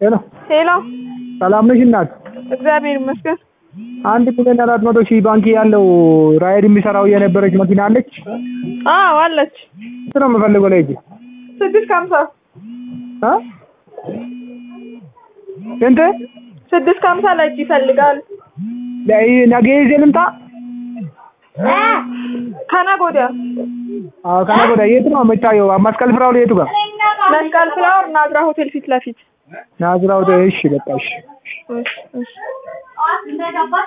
ሄሎ ሄሎ ሰላም ነሽ እናት? እግዚአብሔር ይመስገን። አንድ ሚሊዮን አራት መቶ ሺህ ባንክ ያለው ራይድ የሚሰራው የነበረች መኪና አለች። አዎ አለች። እሱ ነው የምፈልገው ለእጅ ስድስት ከሀምሳ እ ስንት ስድስት ከሀምሳ ለእጅ ይፈልጋል። ለይ- ነገ ይዤ ልምጣ? ከነገ ወዲያ አዎ ከነገ ወዲያ የት ነው የምታየው? መስቀል ፍራውል የቱ ጋር? መስቀል ፍላወር ናዝራ ሆቴል ፊት ለፊት ናዝራው እሺ በቃ እሺ እሺ እሺ